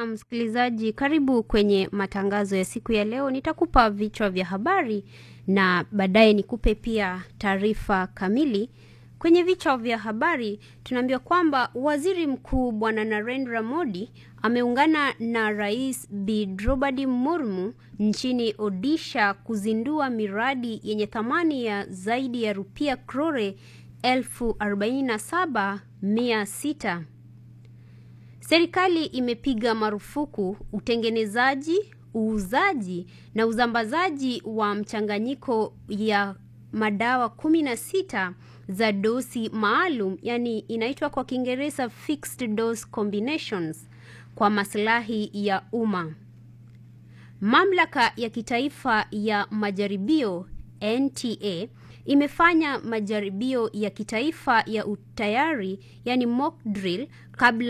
Na msikilizaji, karibu kwenye matangazo ya siku ya leo. Nitakupa vichwa vya habari na baadaye nikupe pia taarifa kamili. Kwenye vichwa vya habari tunaambiwa kwamba waziri mkuu bwana Narendra Modi ameungana na rais Bi Draupadi Murmu nchini Odisha kuzindua miradi yenye thamani ya zaidi ya rupia krore elfu arobaini na saba mia sita. Serikali imepiga marufuku utengenezaji, uuzaji na usambazaji wa mchanganyiko ya madawa kumi na sita za dosi maalum, yani inaitwa kwa Kiingereza fixed dose combinations kwa maslahi ya umma. Mamlaka ya kitaifa ya majaribio NTA imefanya majaribio ya kitaifa ya utayari, yani mock drill kabla